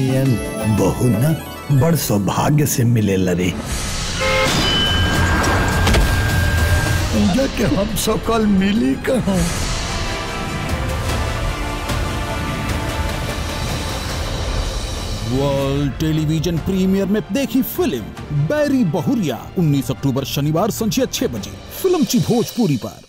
नियन बहु न बड़ सौभाग्य से मिले लरे पूजा के हम सकल मिली कहाँ वर्ल्ड टेलीविजन प्रीमियर में देखी फिल्म बैरी बहुरिया 19 अक्टूबर शनिवार संजय छह बजे फिल्म ची भोजपुरी पर